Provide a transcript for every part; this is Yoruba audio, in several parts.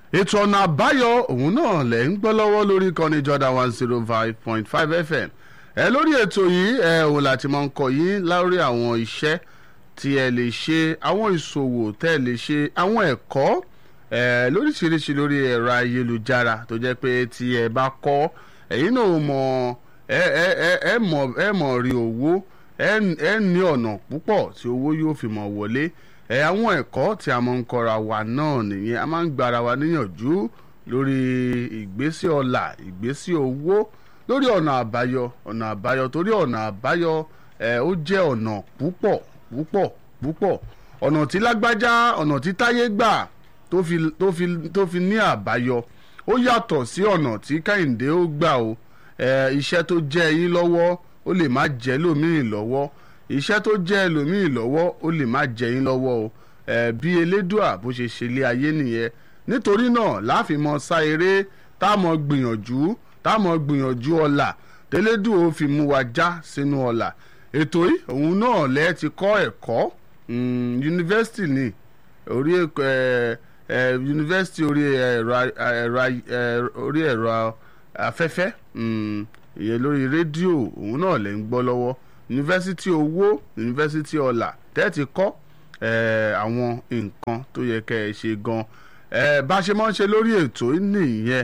ètò ọ̀nà àbáyọ òun náà lẹ̀ ń gbọ́ lọ́wọ́ lórí ìkànnì Jordan one zero five point five FM ẹ lórí ètò yìí ẹ òun láti máa ń kọ yín lórí àwọn iṣẹ́ tí ẹ lè ṣe àwọn ìṣòwò tẹ́ ẹ lè ṣe àwọn ẹ̀kọ́ ẹ lóríṣiríṣi lórí ẹ̀rọ ayélujára tó jẹ́ pé tí ẹ bá kọ́ ẹ̀yin náà mọ̀ ẹ ẹ ẹ ẹ mọ̀ ẹ mọ̀ rí owó ẹ ẹ ní ọ̀nà púpọ̀ tí owó yóò fi mọ̀ wọlé ẹ àwọn ẹ̀kọ́ tí a máa ń kọ́ra wa náà nìyẹn a máa ń gbára wa níyànjú lórí ìgbésí ọlà ìgbésí owó lórí ọ̀nà àbáyọ ọ̀nà àbáyọ torí ọ̀nà àbáyọ ẹ ó jẹ́ ọ̀nà púpọ̀ púpọ̀ púpọ̀ ọ̀nà tí lágbájá ọ̀nà tí táyé gbà tó fi tó fi tó fi ní àbáyọ ó yàtọ̀ sí ọ̀nà tí kẹ́hìndé ó gbà o ẹ iṣẹ́ tó jẹ́ yín lọ́wọ́ ó lè má jẹ́ lómìn lọ́wọ́ iṣẹ́ tó jẹ́ ẹlòmíì lọ́wọ́ ó lè má jẹ́ yín lọ́wọ́ o ẹ̀ bí elédùà bó ṣe ṣe lé ayé nìyẹn nítorí náà láàfin mọ sá eré tá a mọ gbìyànjú tá a mọ gbìyànjú ọ̀la tẹ́lẹ́dù ó fi mú wa já sínú ọ̀la ètò yìí òun náà lẹ́ ti kọ́ ẹ̀kọ́ yunifásitì ni orí yunifásitì orí ẹ̀rọ orí ẹ̀rọ afẹ́fẹ́ ìyẹn lórí rédíò òun náà lẹ́ ń gbọ́ lọ́wọ́ yunifásitì owó yunifásitì ọlà tẹ́ẹ̀tì kọ́ àwọn nǹkan tó yẹ kẹ́ ẹ ṣe gan bá a ṣe máa ń ṣe lórí ètò nìyẹn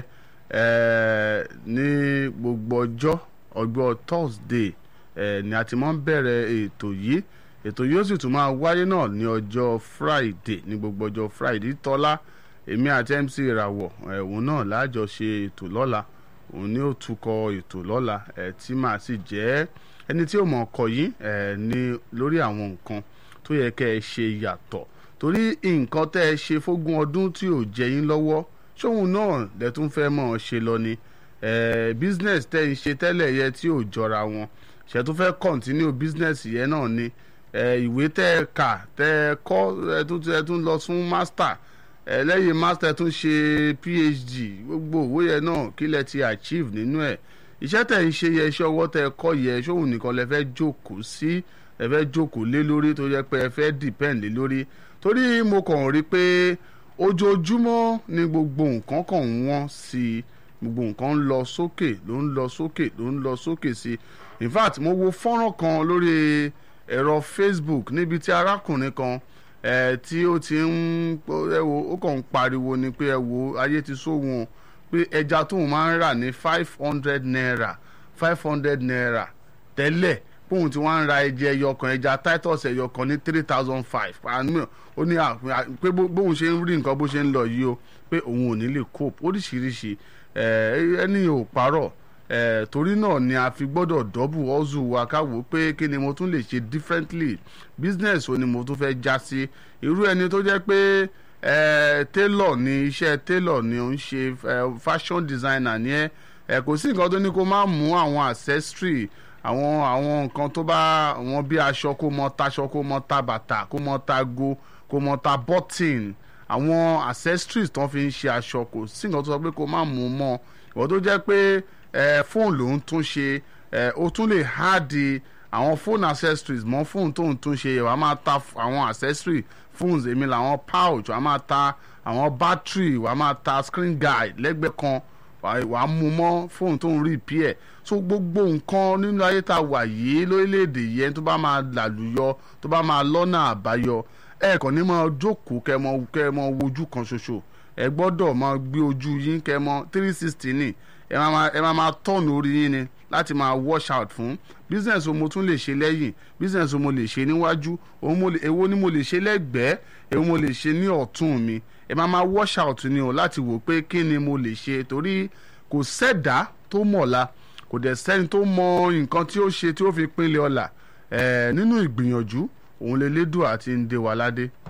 ní gbogbo ọjọ́ ọjọ́ Thursday ni a ti máa ń bẹ̀rẹ̀ ètò yìí ètò yìí ó sì tún máa wáyé náà ní ọjọ́ Friday ní gbogbo ọjọ́ Friday tọ́lá èmi àti MC ìràwọ̀ òun náà láàjọ ṣe ètò lọ́la òun ni ó tukọ̀ ètò lọ́la tí màá sì jẹ́ ẹni tí ó mọ̀ ọkọ̀ yìí ẹ̀ ní lórí àwọn nǹkan tó yẹ kẹ́ ẹ ṣe yàtọ̀ torí nǹkan tẹ́ ẹ ṣe fógún ọdún tí ò jẹ yín lọ́wọ́ ṣóhun náà lẹ tún fẹ́ mọ̀ ọ́ ṣe lọ ni business tẹ́ ẹ ṣe tẹ́lẹ̀ yẹ tí ò jọra wọn ṣe tún fẹ́ continue business yẹn náà ni ìwé tẹ́ ẹ kà tẹ́ ẹ kọ́ ẹ tún lọ fún master lẹ́yìn master tún ṣe PhD gbogbo òwe yẹn náà kí lẹ ti achieve nínú ẹ̀ iṣẹ́ tẹ̀ ń ṣe yẹ iṣẹ́ ọwọ́ tẹ̀ kọ́ yẹ ṣóhun nìkan lẹ fẹ́ jókòó sí ẹ fẹ́ jókòó lé lórí tó yẹ pé ẹ fẹ́ depend lé lórí torí mo kàn rí pé ojoojúmọ́ ni gbogbo nǹkan kàn ń wọ́n sí i gbogbo nǹkan ń lọ sókè ló ń lọ sókè ló ń lọ sókè sí i in fact mo wo fọ́nrán kan lórí ẹ̀rọ Facebook níbi tí arákùnrin kan ẹ̀ tí ó ti ń ẹ wo ó kàn ń pariwo ni pé ẹ wo ayé ti sóhun o pé ẹja tóun máa ń rà ní five hundred naira five hundred naira tẹ́lẹ̀ póun tí wọ́n ń ra ẹja ẹyọkan ẹja titus ẹyọkan ní three thousand five ó ní pé bóun ṣe ń rí nǹkan bó ṣe ń lọ yìí o pé òun ò ní lè cope oríṣiríṣi ẹni ò parọ́ torí náà ni a fi gbọ́dọ̀ dọ́bù ọ́zù wa káwò pé kí ni mo tún lè ṣe differently business wo ni mo tún fẹ́ já sí irú ẹni tó jẹ́ pé ẹ tailor ni iṣẹ́ tailor ni ó ń ṣe fashion designer ni ẹ ẹ kò sí nǹkan tó ní kó má mú àwọn accessory àwọn àwọn nǹkan tó bá wọn bí aṣọ kó mọ taṣọ kó mọ ta bàtà kó mọ ta go kó mọ ta button àwọn accessories tó fi ń ṣe aṣọ kò sí nǹkan tó sọ pé kó má mú mọ́ ìwọ tó jẹ́ pé ẹ fóònù ló ń tún ṣe ẹ ó tún lè háàdì àwọn phone accessories mọ́ fóònù tó ń tún ṣe wàá máa ta àwọn accessories phones èmi làwọn pouch wàá máa ta àwọn battery wàá máa ta screen guide lẹ́gbẹ̀ẹ́ kan wàá mú mọ́ fóònù tó ń repair so gbogbo nǹkan nínú ayé tá a wà yìí lórílẹ̀‐èdè yẹn tó bá máa làlùyọ tó bá máa lọ́nà àbáyọ ẹ kàn ní máa jókòó kẹ́ mọ kẹ́ mọ wojú kan ṣoṣo ẹ gbọ́dọ̀ máa gbé ojú yín kẹ́ mọ three sixty ní ẹ máa ẹ máa máa tọ̀nù orí yín ni láti máa wash out fún business wo mo tún lè ṣe lẹ́yìn business wo mo lè ṣe níwájú èwo ni mo lè ṣe lẹ́gbẹ̀ẹ́ èwo mo lè ṣe ní ọ̀tún mi ẹ máa máa wash out ni o láti wò pé kí ni mo lè ṣe torí kò sẹ́dá tó mọ̀la kò dẹ̀ sẹ́ni tó mọ nǹkan tí ó ṣe tí ó fi pinlẹ̀ ọ̀la nínú ìgbìyànjú òun lè lédùn àti ń dé wa ládé